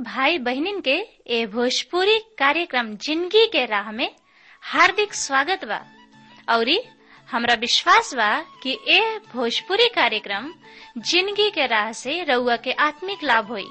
भाई बहनिन के ए भोजपुरी कार्यक्रम जिंदगी के राह में हार्दिक स्वागत बा औरी हमरा विश्वास बा कि ए भोजपुरी कार्यक्रम जिंदगी के राह से रउआ के आत्मिक लाभ होई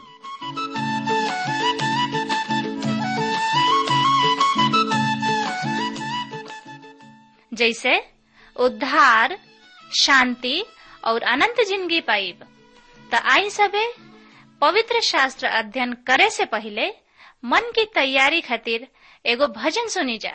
जैसे उद्धार शांति और अनंत जिंदगी पाइब त आई सबे पवित्र शास्त्र अध्ययन करे से पहले मन की तैयारी खातिर एगो भजन सुनी जा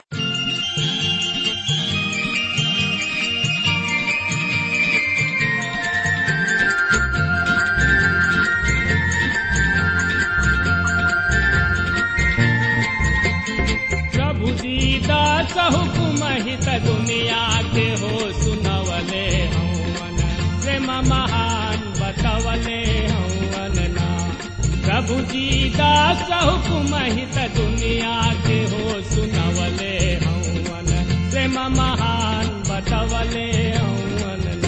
प्रभु दीदा हुकुम हित दुनिया के हो सुनवले हवन प्रेम महान बतवले हवन ना प्रभु दीदा हुकुम हित दुनिया के हो सुनवले हवन प्रेम महान बतवले हवन ना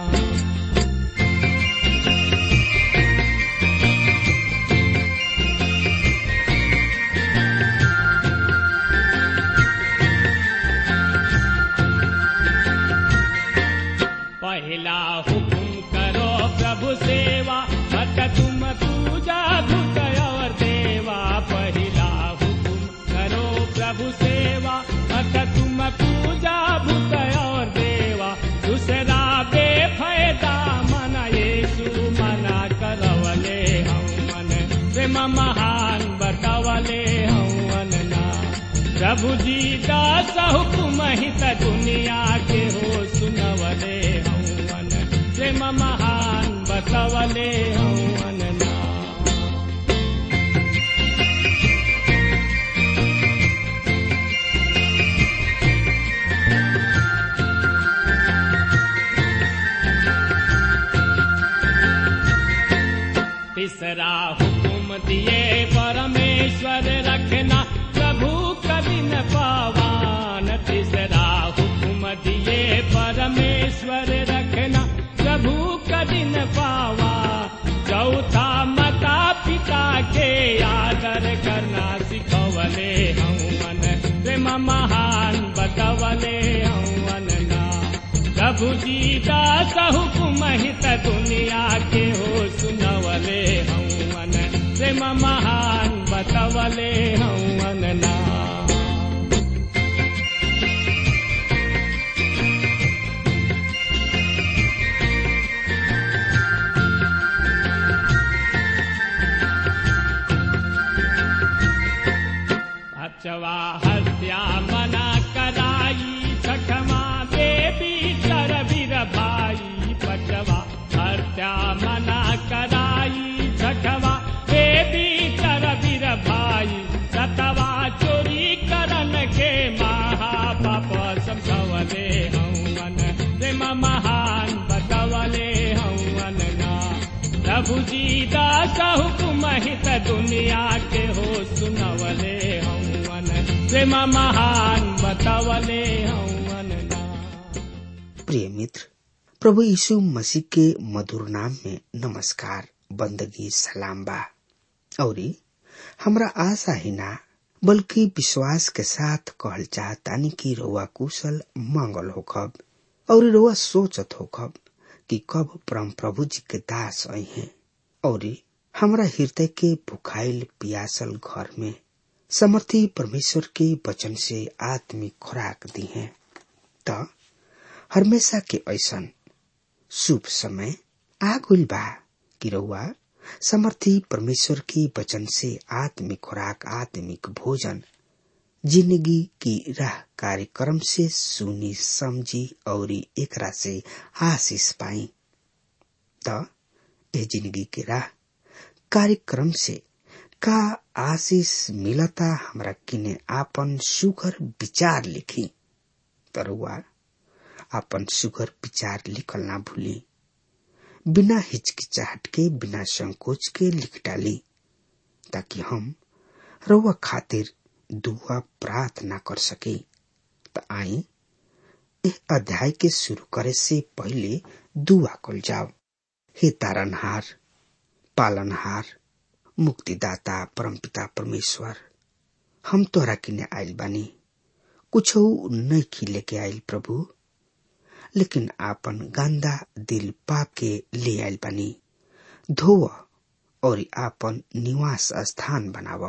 पहला हुकुम करो प्रभु सेवा मत तुम पूजा धुत और देवा पहला हुकुम करो प्रभु सेवा मत तुम पूजा भूत और देवा दूसरा बेफायदा मन येसु मना करवले हम मन प्रेम महान बतवले हवन ना प्रभु जी दास हुकुम हित दुनिया के हो सुनवले हवन प्रेम महान बतवले हवन ना तीसरा हुकुम दिए परमेश्वर रखना प्रभु कभी न पावान तीसरा हुकुम दिए परमेश्वर रखना प्रभु कभी न पावा चौथा माता पिता के आदर करना सिखवले हवन प्रेम महान बतवले हवन ना प्रभु जी दास हुकुम हित दुनिया के हो सुनवले हवन प्रेम महान बतवले हवन ना अचवा हत्या मना कराई छठमा देवी चर वीर भाई पचवा हत्या मना कराई छठवा देवी चर वीर भाई सतवा चोरी करन के महापाप समझवले हवन प्रेम महान बतवले हवन ना प्रभु जी दास हुकुम हित दुनिया के हो सुनवले हवन प्रेम महान बतवले हवन ना प्रिय मित्र प्रभु यीशु मसीह के मधुर नाम में नमस्कार बंदगी सलाम बा औरी हमरा आशा ही ना बल्कि विश्वास के साथ कहल चाहतानी कि रउआ कुशल मंगल होखब और रउआ सोचत होखब कि कब परम प्रभु जी के दास आई हैं और हमरा हृदय के भुखाइल पियासल घर में समर्थी परमेश्वर के वचन से आत्मिक खुराक दी है त हमेशा के ऐसन शुभ समय आ गइल बा कि रउआ समर्थी परमेश्वर के वचन से आत्मिक खुराक आत्मिक भोजन जिंदगी की राह कार्यक्रम से सुनी समझी और एकरा से आशीष पाई त ए जिंदगी के राह कार्यक्रम से का आशीष मिलता हमरा किने आपन सुगर विचार लिखी तरुआ आपन सुगर विचार लिखल ना भूली बिना हिचकिचाहट के बिना संकोच के लिख डाली ताकि हम रउआ खातिर दुआ प्रार्थना कर सके त आई एह अध्याय के शुरू करे से पहले दुआ कल जाओ हे तारनहार पालनहार मुक्तिदाता परमपिता परमेश्वर हम तोहरा किने आयल बानी कुछ नहीं खी लेके आयल प्रभु लेकिन आपन गंदा दिल पाप के ले आयल बानी धोव और आपन निवास स्थान बनाव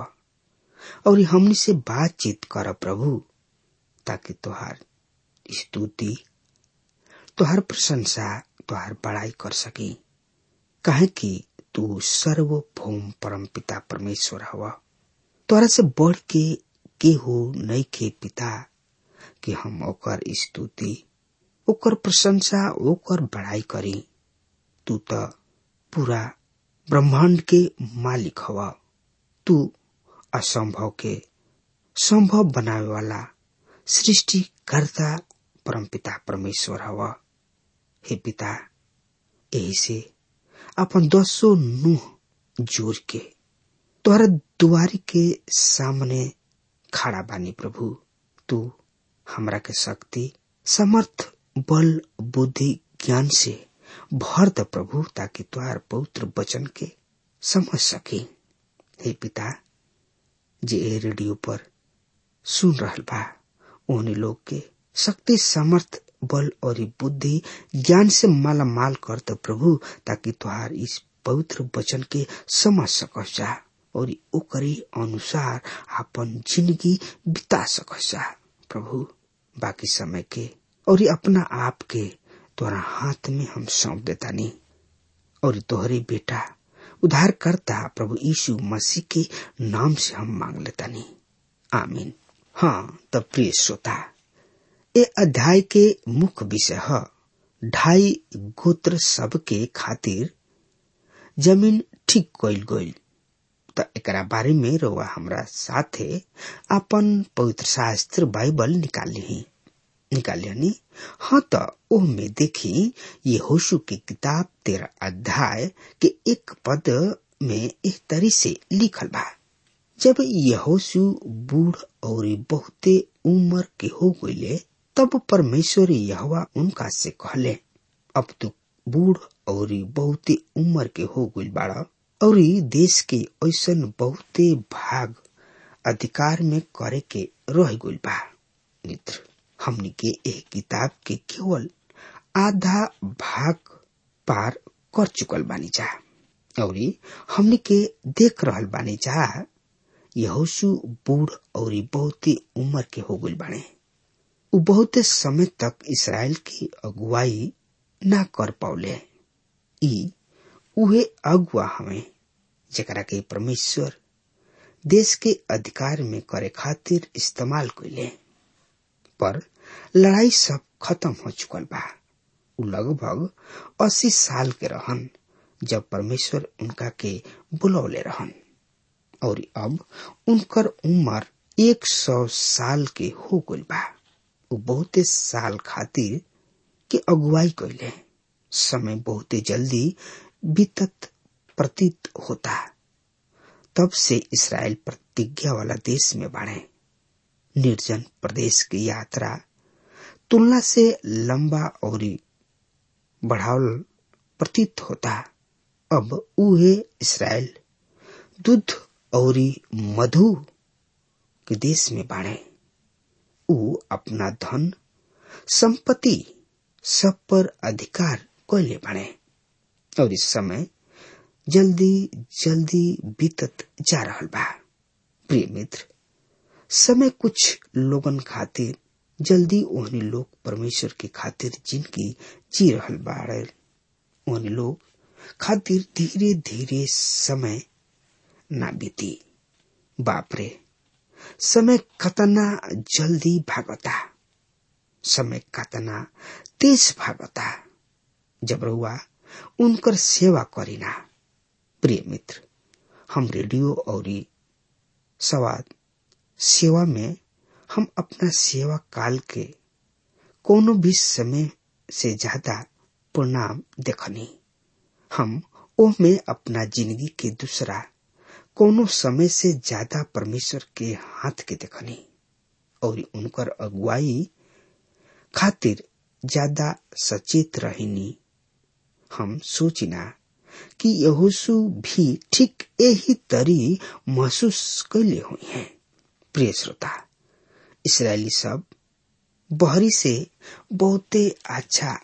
और हमनी से बातचीत कर प्रभु ताकि तोहार स्तुति तोहार प्रशंसा तोहार बड़ाई कर सकी काहे कि तू सर्वभौम परम पिता परमेश्वर हवा तोरा से बढ़ के केहू नहीं के पिता कि हम ओकर स्तुति ओकर प्रशंसा ओकर बड़ाई करी तू तो पूरा ब्रह्मांड के मालिक हवा तू असंभव के संभव बनावे वाला सृष्टिकर्ता परमपिता परमेश्वर हवा हे पिता यही से अपन दसो नुह जोड़ के तोहरा दुआरी के सामने खड़ा बानी प्रभु तू हमरा के शक्ति समर्थ बल बुद्धि ज्ञान से भर द प्रभु ताकि तुहार पवित्र वचन के समझ सके हे पिता जे ए रेडियो पर सुन रहल बा ओहने लोग के शक्ति समर्थ बल और बुद्धि ज्ञान से माला माल कर द प्रभु ताकि तुहार इस पवित्र वचन के समझ सकस जा और ओकरे अनुसार अपन जिंदगी बिता सकस जा प्रभु बाकी समय के और अपना आप के तोरा हाथ में हम सौंप देता नहीं और तोहरे बेटा उधार करता प्रभु यीशु मसीह के नाम से हम मांग लेता नहीं आमीन हाँ तब प्रिय श्रोता ए अध्याय के मुख्य विषय है ढाई गोत्र सब के खातिर जमीन ठीक कइल गइल त एकरा बारे में रउआ हमरा साथे अपन पवित्र शास्त्र बाइबल निकाल ली निकाल लियानी हाँ त ओह में देखी ये होशु की किताब तेरा अध्याय के एक पद में इस तरी से लिखल बा जब यहोशु बूढ़ और बहुते उम्र के हो गईले तब परमेश्वर यहवा उनका से कहले अब तू बूढ़ और बहुते उम्र के हो गई बाड़ा और देश के ऐसन बहुते भाग अधिकार में करे के रह गई बा मित्र हमनी के एक किताब के केवल आधा भाग पार कर चुकल बानी जा और हमनी के देख रहल बानी जा यहोशु बूढ़ और बहुते उम्र के हो गई बाने उ बहुते समय तक इसराइल की अगुवाई ना कर पावले ई उहे अगुआ हमें जकरा के परमेश्वर देश के अधिकार में करे खातिर इस्तेमाल कैले पर लड़ाई सब खत्म हो चुकल बा उ लगभग अस्सी साल के रहन जब परमेश्वर उनका के बुलौले रहन और अब उनकर उम्र एक सौ साल के हो गई बा उ बहुते साल खातिर के अगुवाई कैले समय बहुते जल्दी बीतत प्रतीत होता तब से इसराइल प्रतिज्ञा वाला देश में बढ़े निर्जन प्रदेश की यात्रा तुलना से लंबा और बढ़ावल प्रतीत होता अब उहे इसराइल दूध और मधु के देश में बाढ़े उ अपना धन संपत्ति सब पर अधिकार कैले बाड़े और इस समय जल्दी जल्दी बीतत जा रहल बा प्रिय मित्र समय कुछ लोगन खातिर जल्दी ओहनी लोग परमेश्वर के खातिर जिनकी जी रहल बाड़े ओहनी लोग खातिर धीरे धीरे समय ना बीती बापरे समय कतना जल्दी भागता समय कतना तेज भागता जब रउआ उनकर सेवा करीना प्रिय मित्र हम रेडियो और सवाद सेवा में हम अपना सेवा काल के कोनो भी समय से ज्यादा परिणाम देखनी हम ओह में अपना जिंदगी के दूसरा कोनो समय से ज्यादा परमेश्वर के हाथ के देखनी और उनकर अगुवाई खातिर ज्यादा सचेत रहनी हम सोचिना कि यहोशु भी ठीक यही तरी महसूस कैले हुई हैं प्रिय श्रोता इसराइली सब बहरी से बहुते अच्छा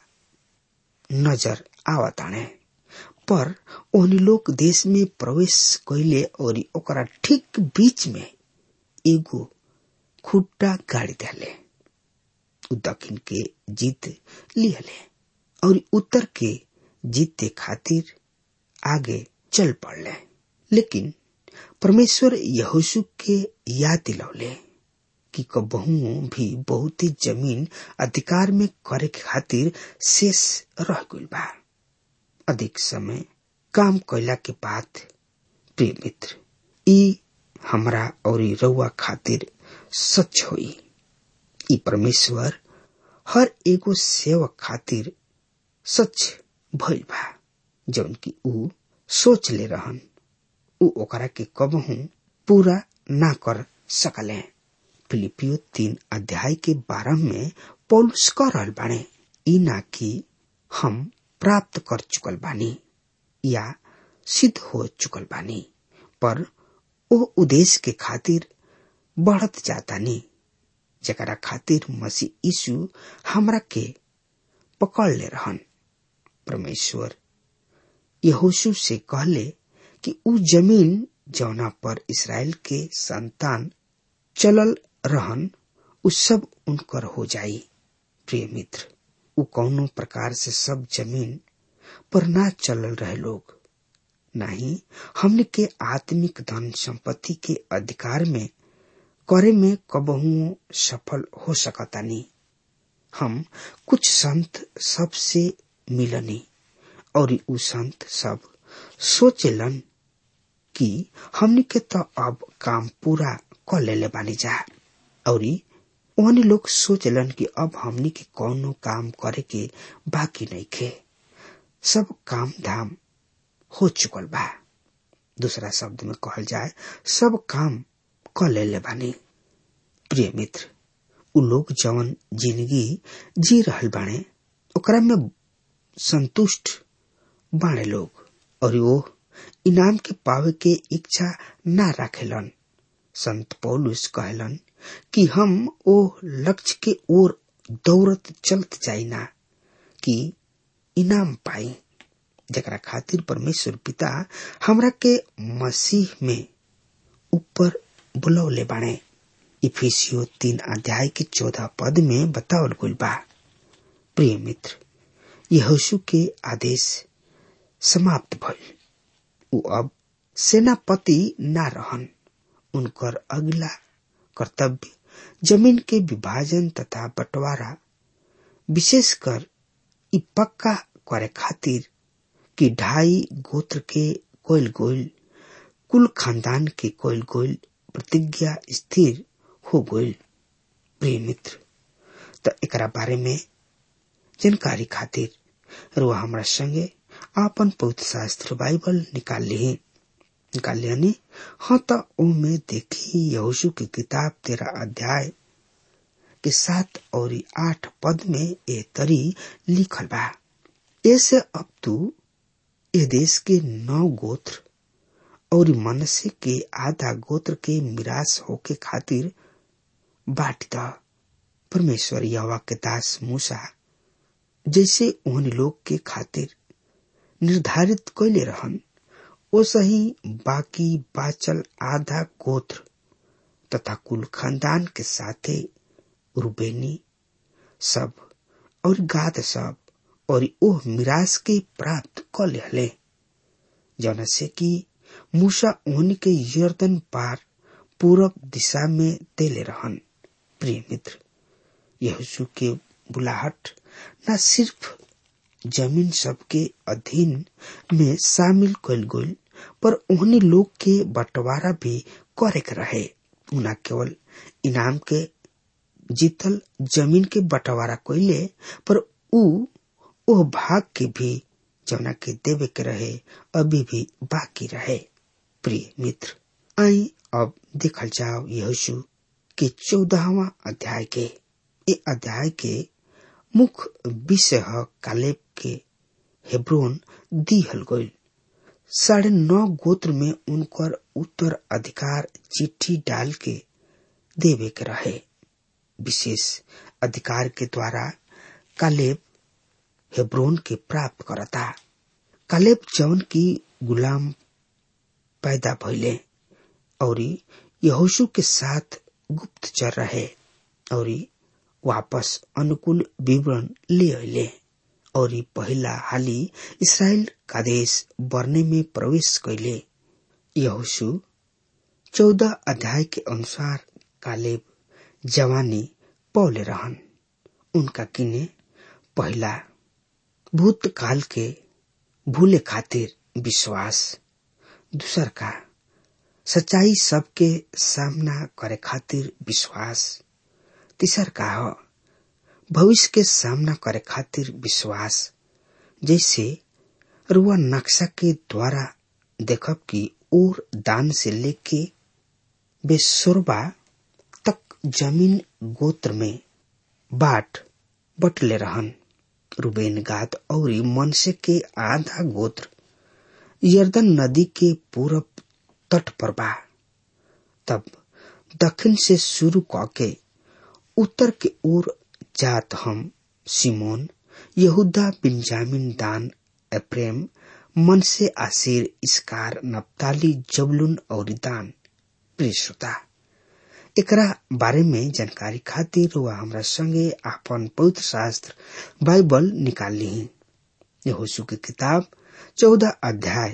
नजर आवताने पर ओहनी लोग देश में प्रवेश कैले और ओकरा ठीक बीच में एगो खुट्टा गाड़ी दिले उ दक्षिण के जीत लिहले और उत्तर के जीते खातिर आगे चल पड़ले लेकिन परमेश्वर यहोशु के याद दिलौले कि कबहू भी बहुत ही जमीन अधिकार में करे के खातिर शेष रह गइल बा अधिक समय काम कैला के बाद प्रिय मित्र ई हमरा और रउआ खातिर सच होई ई परमेश्वर हर एगो सेवक खातिर सच भइल बा जौन की ऊ सोच ले रहन ऊ ओकरा के कबहू पूरा ना कर सकले फिलिपियो तीन अध्याय के बारह में पौलुस कह रहल बाणे ई ना कि हम प्राप्त कर चुकल बानी या सिद्ध हो चुकल बानी पर ओ उद्देश्य के खातिर बढ़त जातानी जकरा खातिर मसीह यीशु हमरा के पकड़ ले रहन परमेश्वर यहोशु से कहले कि ऊ जमीन जौना पर इसराइल के संतान चलल रहन उ सब उनकर हो जाई प्रिय मित्र उ कौनो प्रकार से सब जमीन पर ना चलल रहे लोग नहीं हमने के आत्मिक धन संपत्ति के अधिकार में करे में कबहू सफल हो सकतानी हम कुछ संत सब से मिलनी और उ संत सब सोचेलन कि हमने के तो अब काम पूरा कर लेले बानी जा और ओहनी लोग सोचलन कि अब हमनी के कौनो काम करे के बाकी नहीं खे सब काम धाम हो चुकल बा दूसरा शब्द में कहल जाए सब काम कर लेले बानी प्रिय मित्र उ लोग जवन जिंदगी जी रहल बाणे ओकरा में संतुष्ट बाणे लोग और वो इनाम के पावे के इच्छा ना राखेलन संत पौलुस कहलन कि हम ओ लक्ष्य के ओर दौड़त चलत जाइना कि इनाम पाई जकरा खातिर परमेश्वर पिता हमरा के मसीह में ऊपर बुलौले बाणे इफिसियो तीन अध्याय के चौदह पद में बतावल गइल बा प्रिय मित्र यहोशु के आदेश समाप्त भइल उ अब सेनापति ना रहन उनकर अगला कर्तव्य जमीन के विभाजन तथा बंटवारा विशेषकर इ पक्का करे खातिर कि ढाई गोत्र के कोयल गोयल कुल खानदान के कोयल गोयल प्रतिज्ञा स्थिर हो गइल प्रिय मित्र त एकरा बारे में जानकारी खातिर रुआ हमरा संगे आपन पवित्र शास्त्र बाइबल निकाल ली निकाल लियानी हाँ त ओमे देखी यहोशु की किताब तेरा अध्याय के सात और आठ पद में ए तरी लिखल बा ऐसे अब तू ए देश के नौ गोत्र और मनसे के आधा गोत्र के मिरास होके खातिर बांट द परमेश्वर यवा के दास मूसा जैसे उन लोग के खातिर निर्धारित कैले रहन ओ सही बाकी बाचल आधा गोत्र तथा कुल खानदान के साथे रुबेनी सब और गाद सब और ओह मिरास के प्राप्त क लेहले जौन से कि मूसा ओहनी के यर्दन पार पूरब दिशा में देले रहन प्रिय मित्र यहोशू के बुलाहट न सिर्फ जमीन सबके अधीन में शामिल कल गई पर उन्हीं लोग के बंटवारा भी करे के रहे उना केवल इनाम के जीतल जमीन के बंटवारा कैले पर ऊ ओह भाग के भी जौना के देवे के रहे अभी भी बाकी रहे प्रिय मित्र आई अब देखल जाओ यहोशू के चौदहवा अध्याय के ये अध्याय के मुख्य विषय है कालेब के हेब्रोन दिहल गईल साढ़े नौ गोत्र में उनकर उत्तर अधिकार चिट्ठी डाल के देवे के रहे विशेष अधिकार के द्वारा कालेब हेब्रोन के प्राप्त करता कालेब जौन की गुलाम पैदा भइले और यहोशु के साथ गुप्तचर रहे और वापस अनुकूल विवरण ले अले और पहला हाली इसराइल का देश बरने में प्रवेश कैले यहोशु चौदह अध्याय के अनुसार कालेब जवानी पौले रहन उनका किने पहला भूतकाल के भूले खातिर विश्वास दूसर का सच्चाई सबके सामना करे खातिर विश्वास तीसर का हो भविष्य के सामना करे खातिर विश्वास जैसे रुआ नक्शा के द्वारा देखब कि और दान से लेके बेसुरबा तक जमीन गोत्र में बाट बटले रहन रुबेन गाद और मनसे के आधा गोत्र यर्दन नदी के पूरब तट पर बा तब दक्षिण से शुरू करके उत्तर के ओर जात हम सिमोन यहूदा बिन्जामिन दान एप्रेम मन से आसिर इसकार नप्ताली जबलुन और दान प्रिय श्रोता एकरा बारे में जानकारी खातिर वह हमरा संगे आपन पवित्र शास्त्र बाइबल निकाल ली यहोशु की किताब चौदह अध्याय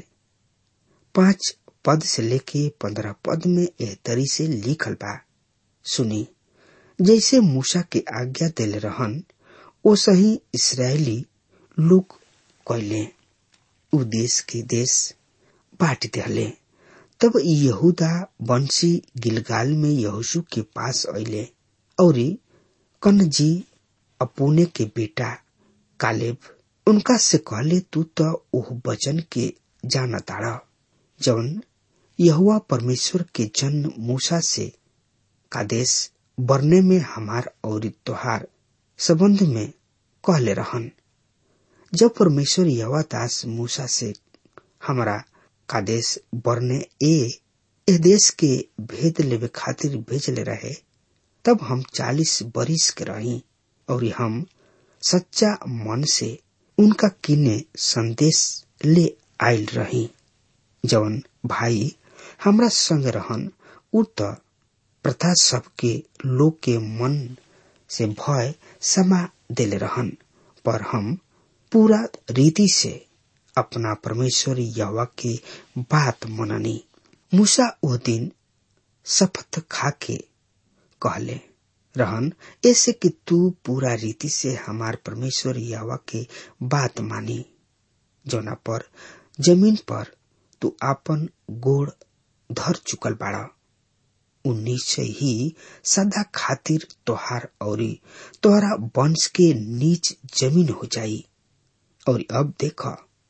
पांच पद से लेके पंद्रह पद में एह तरी से लिखल बा सुनी जैसे मूसा के आज्ञा दिले रहन ओ सही इसराइली लोग कैले उ देश के देश बांट दिले तब यहूदा बंशी गिलगाल में यहोशु के पास अले और कनजी अपोने के बेटा कालेब उनका से कहले तू तो ओह वचन के जाना ताड़ा जौन यहुआ परमेश्वर के जन्म मूसा से कादेश बरने में हमार और त्योहार संबंध में कहले रहन जब परमेश्वर यवा दास मूसा से हमारा कादेश बरने ए ए देश के भेद लेवे खातिर भेजले रहे तब हम चालीस बरिस के रही और हम सच्चा मन से उनका किने संदेश ले आयल रही जवन भाई हमरा संग रहन उ त प्रथा सबके लोग के मन से भय समा देले रहन पर हम पूरा रीति से अपना परमेश्वर यवा के बात मननी मूसा वो दिन शपथ खा के कहले रहन ऐसे कि तू पूरा रीति से हमार परमेश्वर यवा के बात मानी जोना पर जमीन पर तू आपन गोड़ धर चुकल बाड़ा उन्नीस ही सदा खातिर तोहार और तोहरा वंश के नीच जमीन हो जाई और अब देख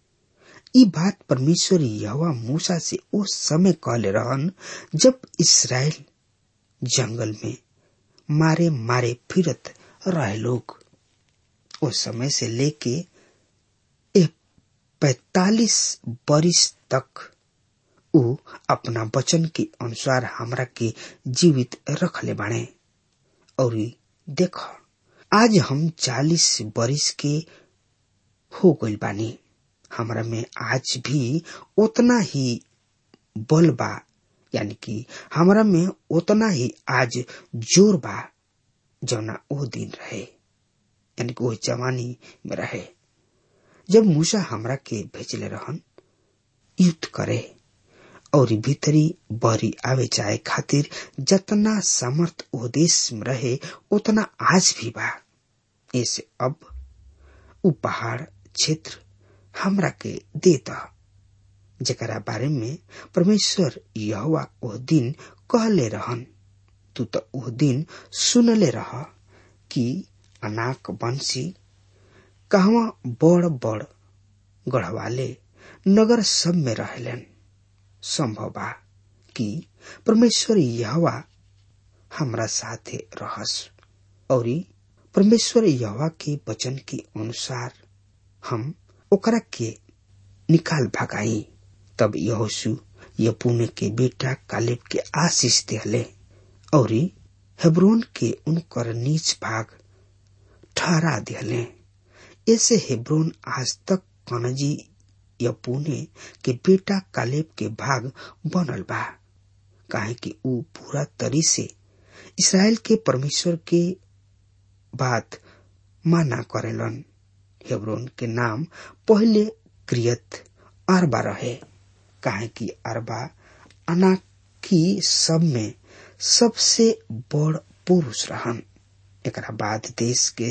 ई बात परमेश्वर यवा मूसा से उस समय कहले रहन जब इसराइल जंगल में मारे मारे फिरत रहे लोग उस समय से लेके पैतालीस बरिस तक उ अपना वचन के अनुसार हमरा के जीवित रखले बाणे और देख आज हम चालीस बरिस के हो गइल बानी हमरा में आज भी उतना ही बल बा यानी कि हमरा में उतना ही आज जोर बा जौना ओ दिन रहे यानी कि वो जवानी में रहे जब मूसा हमरा के भेजले रहन युद्ध करे और भीतरी बरी आवे जाए खातिर जतना समर्थ ओ देश में रहे उतना आज भी बा ऐसे अब उ पहाड़ क्षेत्र हमरा के देता जकरा बारे में परमेश्वर यहोवा ओह दिन कहले रहन तू तो ओह दिन सुनले रह कि अनाक बंसी कहवा बड़ बड़ गढ़वाले नगर सब में रहलन संभव बा कि परमेश्वर यहवा हमरा साथे रहस और परमेश्वर यहवा के वचन के अनुसार हम ओकरा के निकाल भगाई तब यहोशु यपुने के बेटा कालेब के आशीष दिहले और हेब्रोन के उनकर नीच भाग ठहरा दिहले ऐसे हेब्रोन आज तक कनजी यपुने के बेटा कालेब के भाग बनल बा काहे कि ऊ पूरा तरी से इसराइल के परमेश्वर के बात माना करेलन हेब्रोन के नाम पहले क्रियत अरबा रहे काहे कि अरबा अनाकी सब में सबसे बड़ पुरुष रहन एकरा बाद देश के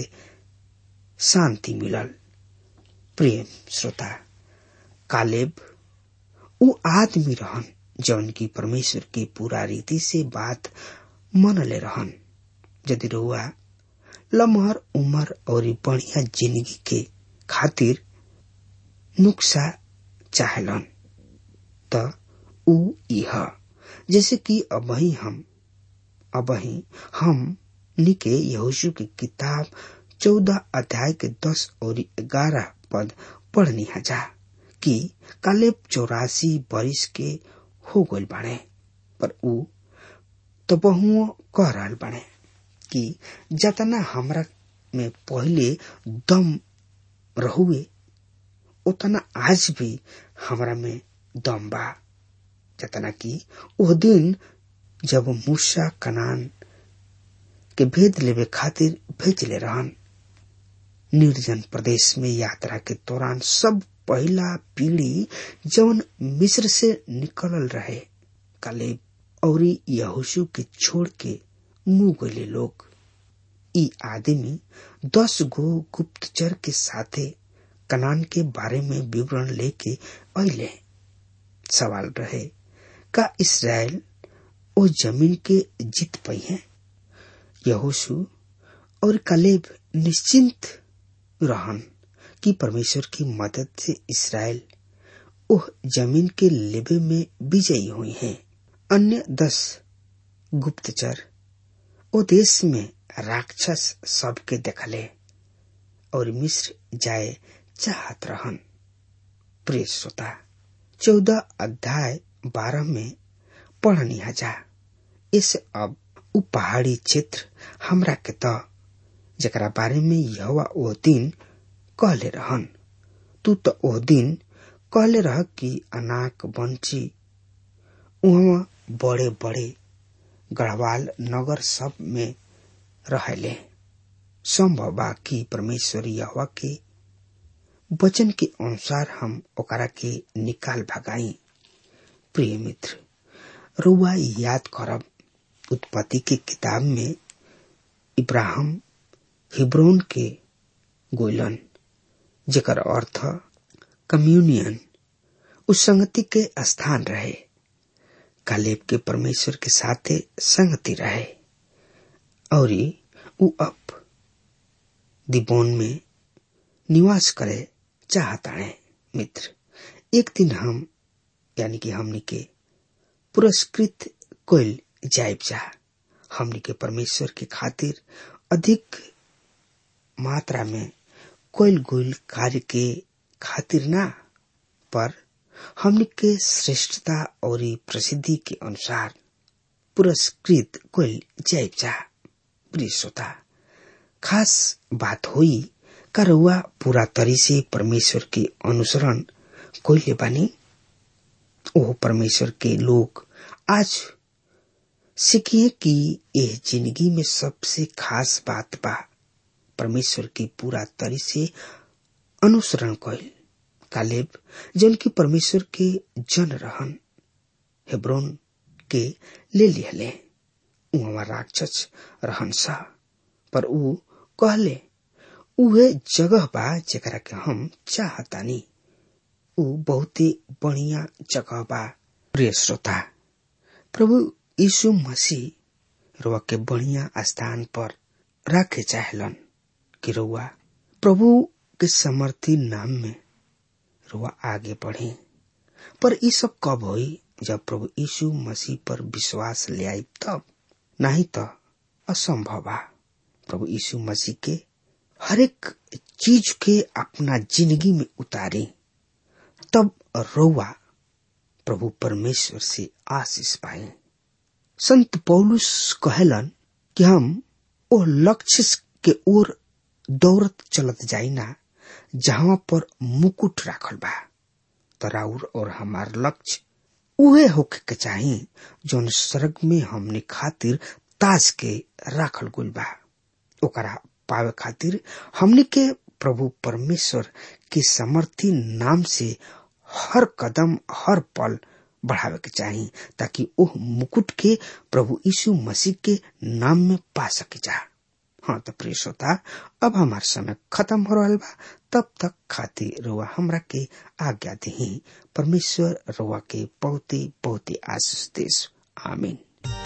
शांति मिलल प्रेम श्रोता कालेब ऊ आदमी रहन जौन की परमेश्वर की पूरा रीति से बात मनले रहन यदि रउआ लमहर उमर और बढ़िया जिंदगी के खातिर नुक्सा चाहलन त ऊ इह जैसे कि अबही हम अबही हम निके यहोशु की किताब चौदह अध्याय के दस और ग्यारह पद पढ़नी हजा कि कालेब चौरासी बरिस के हो गल बाड़े पर ऊ तो बहुओं कह रहल बाड़े कि जतना हमरा में पहले दम रहुए उतना आज भी हमरा में दम बा जतना कि वो दिन जब मूसा कनान के भेद लेवे खातिर भेजले रहन निर्जन प्रदेश में यात्रा के दौरान सब पहला पीढ़ी जौन मिस्र से निकलल रहे कालेब और यहोशु के छोड़ के मुंह गले लोग ई आदमी दस गो गुप्तचर के साथे कनान के बारे में विवरण लेके अले सवाल रहे का इसराइल ओ जमीन के जीत पाई है यहोशु और कलेब निश्चिंत रहन कि परमेश्वर की मदद से इसराइल ओह जमीन के लेबे में विजयी हुई हैं अन्य दस गुप्तचर ओ देश में राक्षस सबके देखले और मिस्र जाए चाहत रहन प्रिय श्रोता चौदह अध्याय बारह में पढ़नी हजा इस अब उ पहाड़ी क्षेत्र हमरा के त जकरा बारे में यहोवा ओ दिन कहले रहन तू तो ओ दिन कहले रह कि अनाक बंची उहवा बड़े बड़े गढ़वाल नगर सब में रहले संभव बा कि परमेश्वर यहोवा के वचन के अनुसार हम ओकरा के निकाल भगाई प्रिय मित्र रुआ याद करब उत्पत्ति के किताब में इब्राहिम हिब्रोन के गोलन जेकर अर्थ कम्युनियन उस संगति के स्थान रहे कालेब के परमेश्वर के साथे संगति रहे और उ अब दिबोन में निवास करे चाहता है मित्र एक दिन हम यानी कि हमनी के पुरस्कृत कोयल जाइब जा हमनी के परमेश्वर के खातिर अधिक मात्रा में कोयल गोयल कार्य के खातिर ना पर हमनी के श्रेष्ठता और प्रसिद्धि के अनुसार पुरस्कृत कोयल जाइब जा प्रिय श्रोता खास बात हुई करुआ पूरा तरी से परमेश्वर के अनुसरण कोइले बानी ओह परमेश्वर के लोग आज सीखिए कि यह जिंदगी में सबसे खास बात बा परमेश्वर की पूरा तरी से अनुसरण कइल कालेब जन की परमेश्वर के जन रहन हेब्रोन के ले लिहले उहवा राक्षस रहन सा पर ऊ कहले उहे जगह बा जेकरा के हम चाहतानी ऊ बहुते बढ़िया जगह बा प्रिय श्रोता प्रभु यीशु मसीह रुआ के बढ़िया स्थान पर रखे चाहलन कि रुआ प्रभु के समर्थी नाम में रुआ आगे बढ़ी पर ये सब कब हुई जब प्रभु यीशु मसीह पर विश्वास ले आई तब नहीं तो असंभव बा प्रभु यीशु मसीह के हरेक चीज के अपना जिंदगी में उतारी तब रोवा प्रभु परमेश्वर से आशीष पाए संत पौलुस कहलन कि हम ओ लक्ष्य के ओर दौड़त चलत जाइना जहां पर मुकुट राखल बा तराउर और हमार लक्ष्य उहे होके के चाही जौन स्वर्ग में हमने खातिर ताज के राखल गुल बा ओकरा पावे खातिर हमने के प्रभु परमेश्वर के समर्थी नाम से हर कदम हर पल बढ़ावे के चाही ताकि ओह मुकुट के प्रभु यीशु मसीह के नाम में पा सके जा हाँ तो प्रिय श्रोता अब हमार समय खत्म हो रहा बा तब तक खाती रुआ हमरा के आज्ञा दी परमेश्वर रुआ के बहुते बहुते आशीष देश आमीन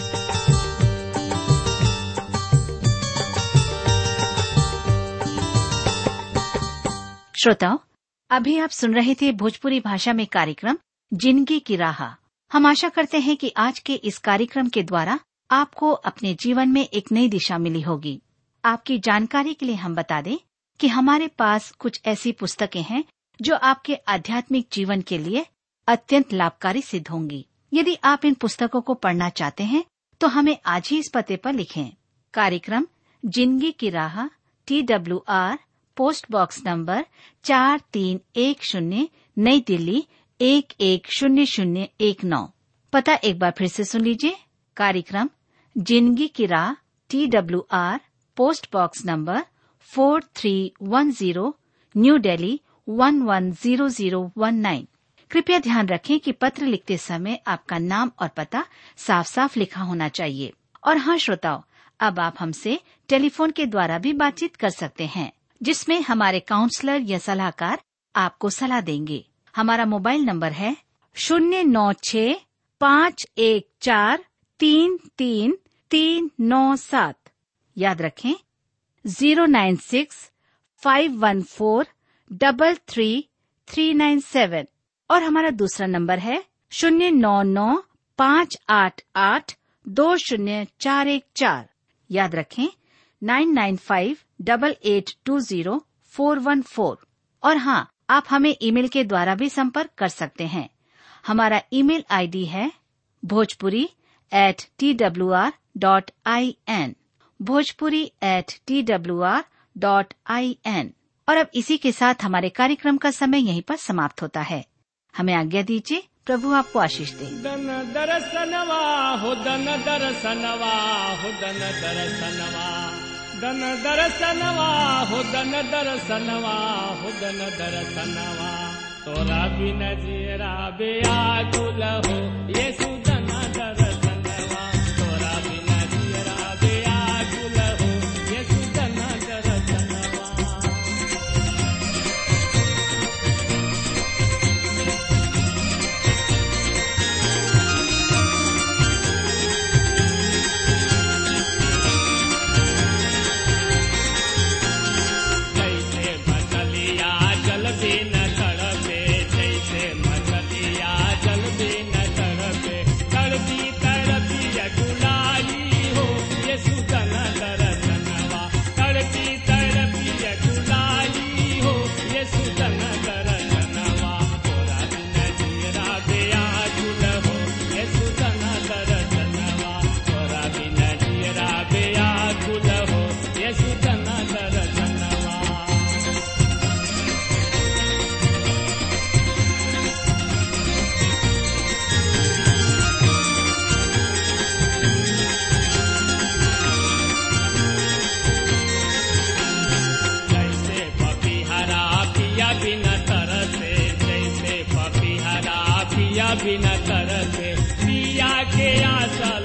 श्रोताओं अभी आप सुन रहे थे भोजपुरी भाषा में कार्यक्रम जिंदगी की राह हम आशा करते हैं कि आज के इस कार्यक्रम के द्वारा आपको अपने जीवन में एक नई दिशा मिली होगी आपकी जानकारी के लिए हम बता दें कि हमारे पास कुछ ऐसी पुस्तकें हैं जो आपके आध्यात्मिक जीवन के लिए अत्यंत लाभकारी सिद्ध होंगी यदि आप इन पुस्तकों को पढ़ना चाहते हैं तो हमें आज ही इस पते पर लिखें कार्यक्रम जिंदगी की राह T W R post box number चार तीन एक शून्य नई दिल्ली एक एक शून्य शून्य एक नौ पता एक बार फिर से सुन लीजिए कार्यक्रम जिंदगी की राह T W R post box number four three one zero new Delhi one one zero zero one nine कृपया ध्यान रखें कि पत्र लिखते समय आपका नाम और पता साफ साफ लिखा होना चाहिए और हाँ श्रोताओं अब आप हमसे टेलीफोन के द्वारा भी बातचीत कर सकते हैं जिसमें हमारे काउंसलर या सलाहकार आपको सलाह देंगे हमारा मोबाइल नंबर है शून्य नौ छ पाँच एक चार तीन तीन तीन नौ सात याद रखें zero nine six five one four double three three nine seven और हमारा दूसरा नंबर है शून्य नौ नौ पाँच आठ आठ दो शून्य चार एक चार याद रखें nine nine five double eight two zero four one four और हाँ आप हमें ईमेल के द्वारा भी संपर्क कर सकते हैं हमारा ईमेल आईडी है Bhojpuri at T W R dot I N Bhojpuri at T W R dot I N और अब इसी के साथ हमारे कार्यक्रम का समय यहीं पर समाप्त होता है हमें आज्ञा दीजिए प्रभु आपको आशीष दे दन दरसनवा हो दन दरसनवा हो दन दरसनवा दन दरसनवा हो दन दरसनवा हो दन दरसनवा तोरा बिन जीरा बेया गुल हो येसु दन दरसनवा तोरा बिन जीरा बेया गुल हो येसु दन दरसनवा जैसे मछलिया जल बिन तड़पे जैसे मछलिया जल बिन तड़पे तड़पी तड़पी अकुलाई हो ये सुतन दरसनवा तड़पी तड़पी अकुलाई हो ये सुतन दरसनवा तोरा बिन जीरा बेया गुल हो ये सुतन दरसनवा तोरा बिन जीरा बेया गुल हो ये सुतन दरसनवा जैसे पपीहरा पिया बिना तरसे जैसे पपीहरा पिया बिना तरसे पिया के आशा